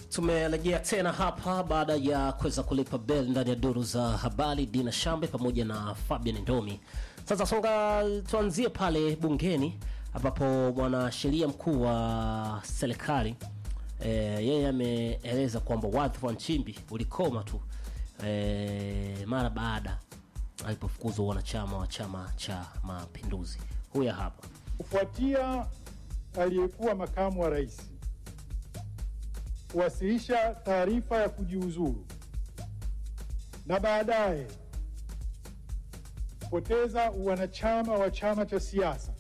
Tumerejea tena hapa baada ya kuweza kulipa bel ndani ya duru za habari. Dina Shambe pamoja na Fabian Ndomi. Sasa songa, tuanzie pale bungeni ambapo mwanasheria mkuu wa serikali e, yeye ameeleza kwamba wadhifa wa Nchimbi ulikoma tu e, mara baada alipofukuzwa wanachama wa Chama cha Mapinduzi. Huya hapa kufuatia aliyekuwa makamu wa rais kuwasilisha taarifa ya kujiuzuru na baadaye kupoteza uwanachama wa chama cha siasa,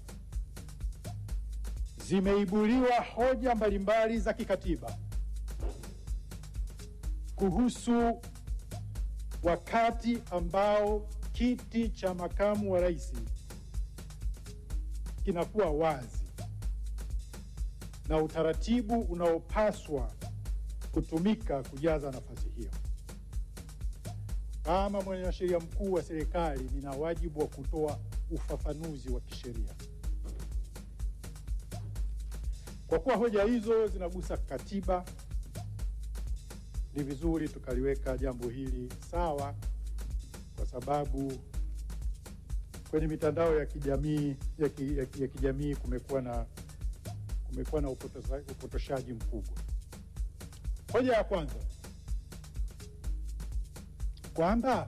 zimeibuliwa hoja mbalimbali za kikatiba kuhusu wakati ambao kiti cha makamu wa rais kinakuwa wazi na utaratibu unaopaswa kutumika kujaza nafasi hiyo. Kama mwanasheria mkuu wa serikali, nina wajibu wa kutoa ufafanuzi wa kisheria. Kwa kuwa hoja hizo zinagusa katiba, ni vizuri tukaliweka jambo hili sawa, kwa sababu kwenye mitandao ya kijamii ya, ki, ya, ki, ya kijamii kumekuwa na kumekuwa na upotosha- upotoshaji mkubwa. Hoja ya kwanza kwamba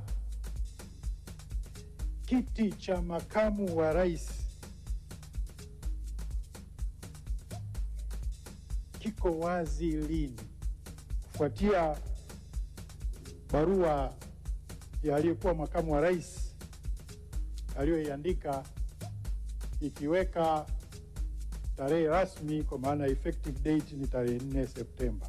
kiti cha makamu wa rais kiko wazi lini, kufuatia barua ya aliyekuwa makamu wa rais aliyoiandika ikiweka tarehe rasmi kwa maana effective date ni tarehe 4 Septemba,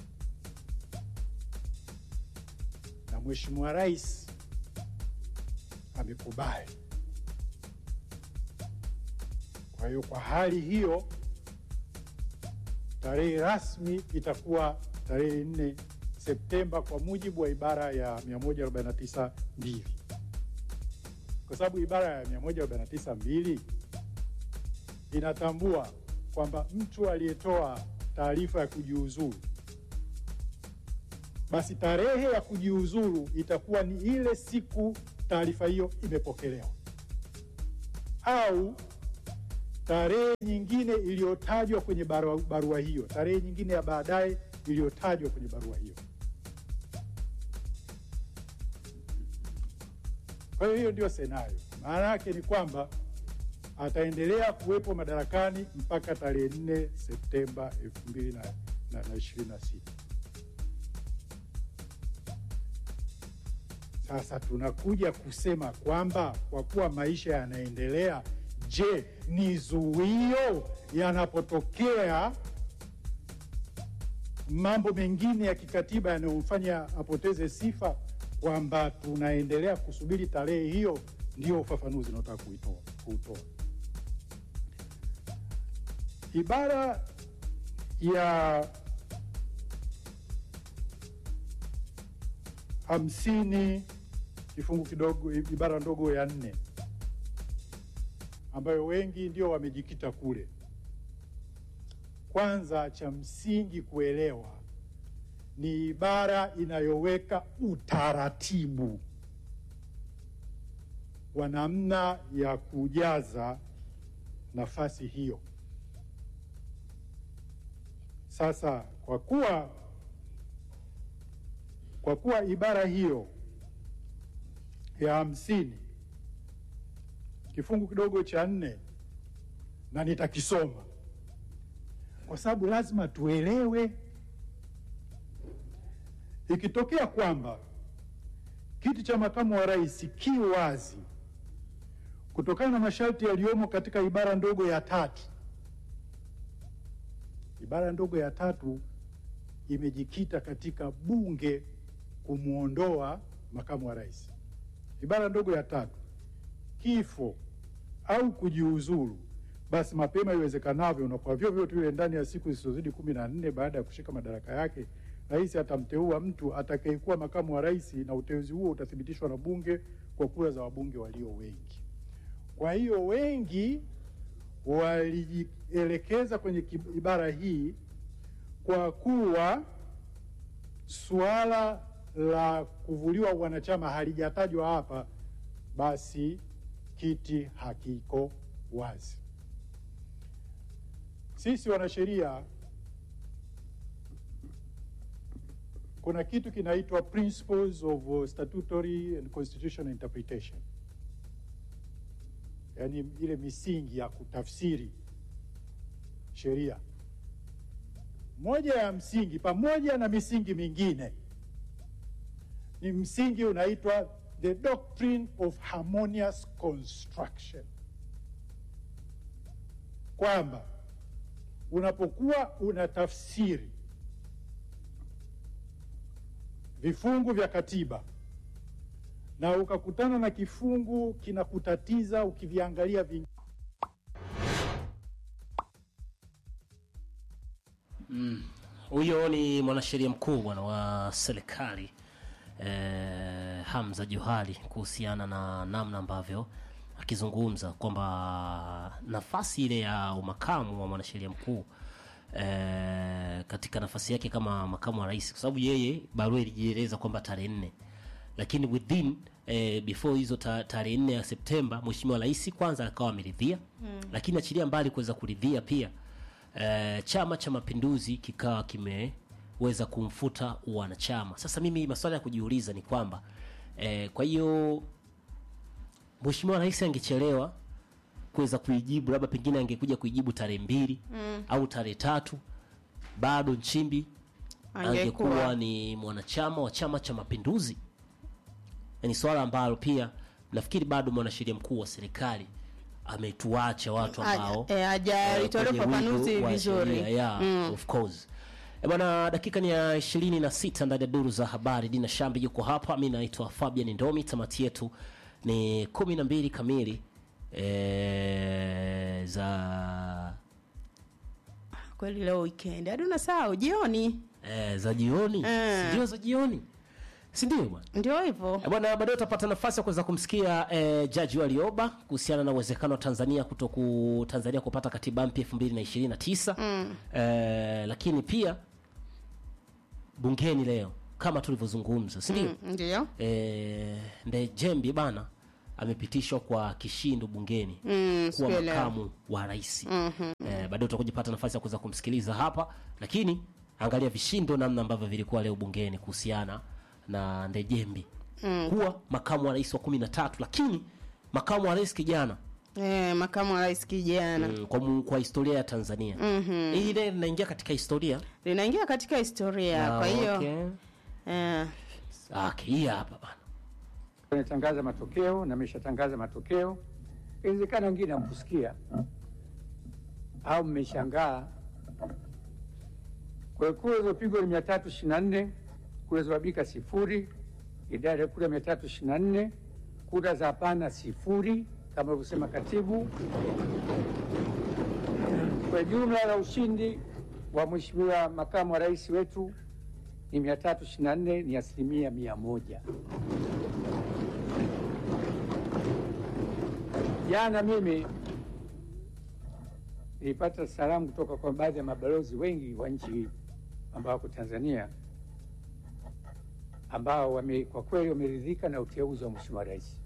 na Mheshimiwa Rais amekubali. Kwa hiyo kwa hali hiyo tarehe rasmi itakuwa tarehe 4 Septemba kwa mujibu wa ibara ya 149 mbili, kwa sababu ibara ya 149 mbili inatambua kwamba mtu aliyetoa taarifa ya kujiuzuru, basi tarehe ya kujiuzuru itakuwa ni ile siku taarifa hiyo imepokelewa, au tarehe nyingine iliyotajwa kwenye barua, barua hiyo, tarehe nyingine ya baadaye iliyotajwa kwenye barua hiyo. Kwa hiyo hiyo ndio senario. Maana yake ni kwamba ataendelea kuwepo madarakani mpaka tarehe 4 Septemba 2026. Sasa tunakuja kusema kwamba kwa kuwa maisha yanaendelea, je, ni zuio yanapotokea mambo mengine ya kikatiba yanayomfanya apoteze sifa, kwamba tunaendelea kusubiri tarehe hiyo? Ndio ufafanuzi unaotaka kuitoa kuutoa. Ibara ya hamsini kifungu kidogo ibara ndogo ya nne ambayo wengi ndio wamejikita kule. Kwanza, cha msingi kuelewa ni ibara inayoweka utaratibu wa namna ya kujaza nafasi hiyo. Sasa kwa kuwa kwa kuwa ibara hiyo ya hamsini kifungu kidogo cha nne, na nitakisoma kwa sababu lazima tuelewe, ikitokea kwamba kiti cha makamu wa rais ki wazi kutokana na masharti yaliyomo katika ibara ndogo ya tatu. Ibara ndogo ya tatu imejikita katika bunge kumwondoa makamu wa rais. Ibara ndogo ya tatu, kifo au kujiuzuru, basi mapema iwezekanavyo na kwa vyovyote vile ndani ya siku zisizozidi kumi na nne baada ya kushika madaraka yake, rais atamteua mtu atakayekuwa makamu wa rais, na uteuzi huo utathibitishwa na bunge kwa kura za wabunge walio wengi. Kwa hiyo wengi walijielekeza kwenye ibara hii kwa kuwa suala la kuvuliwa wanachama halijatajwa hapa, basi kiti hakiko wazi. Sisi wanasheria kuna kitu kinaitwa principles of statutory and constitutional interpretation, yaani ile misingi ya kutafsiri sheria. Moja ya msingi pamoja na misingi mingine ni msingi unaitwa the doctrine of harmonious construction, kwamba unapokuwa unatafsiri vifungu vya katiba na ukakutana na kifungu kinakutatiza ukiviangalia vingi Huyo ni mwanasheria mkuu bwana wa serikali eh, Hamza Johari kuhusiana na namna ambavyo akizungumza kwamba nafasi ile ya umakamu wa mwanasheria mkuu eh, katika nafasi yake kama makamu wa rais, kwa sababu yeye barua ilijieleza kwamba tarehe nne, lakini within eh, before hizo ta- tarehe nne ya Septemba mheshimiwa rais kwanza akawa ameridhia mm. lakini achilia mbali kuweza kuridhia pia eh, Chama cha Mapinduzi kikawa kimeweza kumfuta wanachama. Sasa mimi maswala ya kujiuliza ni kwamba eh, kwa hiyo mheshimiwa rais angechelewa kuweza kuijibu, labda pengine angekuja kuijibu tarehe mbili mm. au tarehe tatu, bado Nchimbi angekuwa Angekuwa. ni mwanachama wa Chama cha Mapinduzi. Ni swala ambalo pia nafikiri bado mwanasheria mkuu wa serikali ametuacha watu ambao Haja- eh, hajaitolea kwenye ufafanuzi wigo wa vizuri. sheria, yeah, of course. Eh, bwana dakika ni ya ishirini na sita ndani ya duru za habari. Dina Shambi yuko hapa, mi naitwa Fabian Ndomi. Tamati yetu ni kumi na mbili kamili eh, za Kweli leo weekend hadi unasahau jioni, eh, za jioni, Eh. sindio? Za jioni, sindio bwana? ndio hivyo. Eh, Bwana, baadaye utapata nafasi ya kuweza kumsikia eh, Jaji Warioba kuhusiana na uwezekano wa Tanzania kutoku Tanzania kupata katiba mpya 2029 mm. eh, lakini pia bungeni leo kama tulivyozungumza, si ndio? Mm, Ndio Eh, Ndejembi bana amepitishwa kwa kishindo bungeni Mm, kuwa siku ya leo. makamu wa rais. Eh, baadaye utakuja pata nafasi ya kuweza kumsikiliza hapa, lakini angalia vishindo namna ambavyo vilikuwa leo bungeni kuhusiana na Ndejembi kuwa makamu wa rais wa kumi na tatu, lakini makamu wa rais kijana eh, makamu wa rais kijana mm, kwa, mu- kwa historia ya Tanzania mm-hmm. ile linaingia katika historia linaingia katika historia. Ah, Kwa hiyo okay. eh, Okay, hii hapa bana Ametangaza matokeo na ameshatangaza matokeo. Inawezekana wengine hamkusikia au mmeshangaa. Kwa hiyo kura zilizopigwa ni mia tatu ishirini na nne kura zilizobadilika sifuri, idadi ya kura mia tatu ishirini na nne kura za hapana sifuri, kama alivyosema katibu. Kwa jumla la ushindi wa mheshimiwa makamu wa rais wetu ni mia tatu ishirini na nne ni asilimia mia moja. Jana mimi nilipata salamu kutoka kwa baadhi ya mabalozi wengi wa nchi ambao wako Tanzania ambao wame, kwa kweli wameridhika na uteuzi wa Mheshimiwa Rais.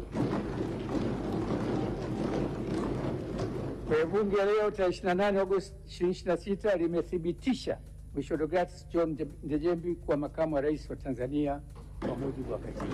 Kwa hiyo bunge leo tarehe 28 Agosti 2026 limethibitisha Mheshimiwa Deogratias John Ndejembi kuwa makamu wa rais wa Tanzania kwa mujibu wa katiba.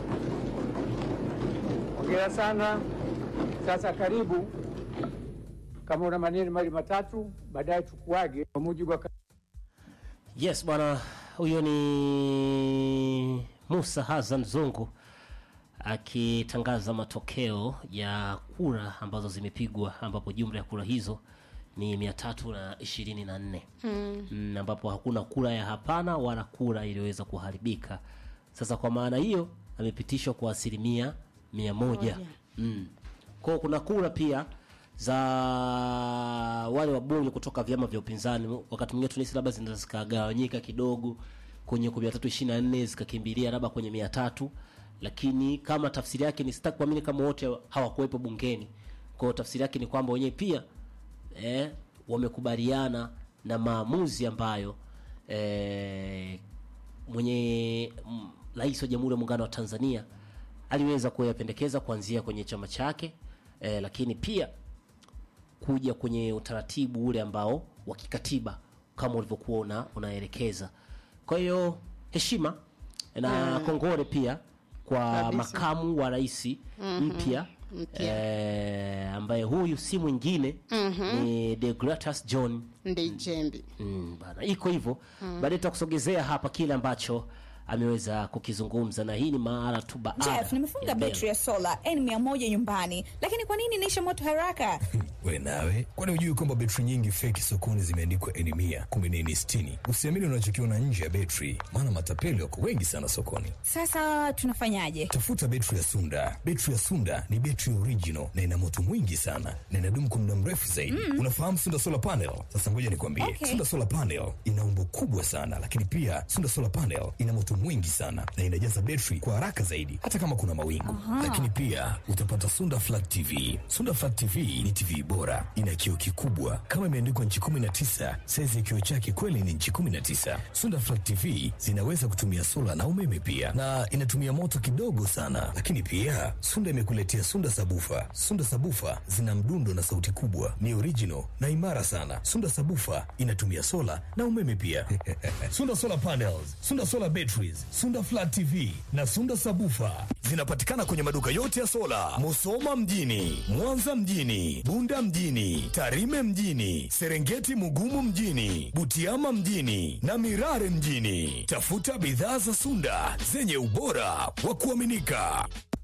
Hongera sana. Sasa karibu, kama una maneno mawili matatu, baadaye tukuage kwa mujibu wa Yes bwana, huyo ni Musa Hassan Zungu akitangaza matokeo ya kura ambazo zimepigwa, ambapo jumla ya kura hizo ni mia tatu na ishirini na nne mm, ambapo hakuna kura ya hapana wala kura iliyoweza kuharibika. Sasa kwa maana hiyo amepitishwa kwa asilimia mia moja. Moja. Mm. Kwa kuna kura pia za wale wabunge kutoka vyama vya upinzani, wakati mwingine tunahisi labda zinaweza zikagawanyika kidogo kwenye mia tatu ishirini na nne zikakimbilia labda kwenye mia tatu lakini kama tafsiri yake ni sitaki kuamini kama wote hawakuwepo bungeni. Kwa hiyo tafsiri yake ni kwamba wenyewe pia eh, wamekubaliana na maamuzi ambayo eh, mwenye mm, rais wa Jamhuri ya Muungano wa Tanzania aliweza kuyapendekeza kuanzia kwenye chama chake eh, lakini pia kuja kwenye utaratibu ule ambao wa kikatiba kama ulivyokuwa una, unaelekeza. Kwa hiyo heshima na kongole pia kwa Kabisa. makamu wa rais mpya eh, ambaye huyu si mwingine ni Deogratias John Ndejembi. Mm, bana iko hivyo baadaye tutakusogezea hapa kile ambacho ameweza kukizungumza na hii ni mara tu baada Jeff, nimefunga ya Bell. betri ya sola N100 nyumbani, lakini kwa nini inaisha moto haraka? we nawe kwani hujui kwamba betri nyingi feki sokoni zimeandikwa eni mia kumi na eni sitini usiamini unachokiona nje ya betri maana matapeli wako wengi sana sokoni Sasa tunafanyaje? tafuta betri ya sunda betri ya sunda ni betri original na ina moto mwingi sana na inadumu kwa muda mrefu zaidi unafahamu sunda solar panel sasa ngoja nikwambie Okay. sunda solar panel ina umbo kubwa sana lakini pia sunda solar panel ina moto mwingi sana na inajaza betri kwa haraka zaidi hata kama kuna mawingu lakini pia utapata sunda flat tv sunda flat tv ni tv bora ina kioo kikubwa kama imeandikwa nchi 19 saizi ya kioo chake kweli ni nchi 19 sunda flat tv zinaweza kutumia sola na umeme pia na inatumia moto kidogo sana lakini pia sunda imekuletea sunda sabufa sunda sabufa zina mdundo na sauti kubwa ni original na imara sana sunda sabufa inatumia sola na umeme pia sunda solar panels sunda solar batteries sunda flat tv na sunda sabufa zinapatikana kwenye maduka yote ya sola musoma mjini mwanza mjini bunda mjini tarime mjini serengeti mugumu mjini butiama mjini na mirare mjini tafuta bidhaa za sunda zenye ubora wa kuaminika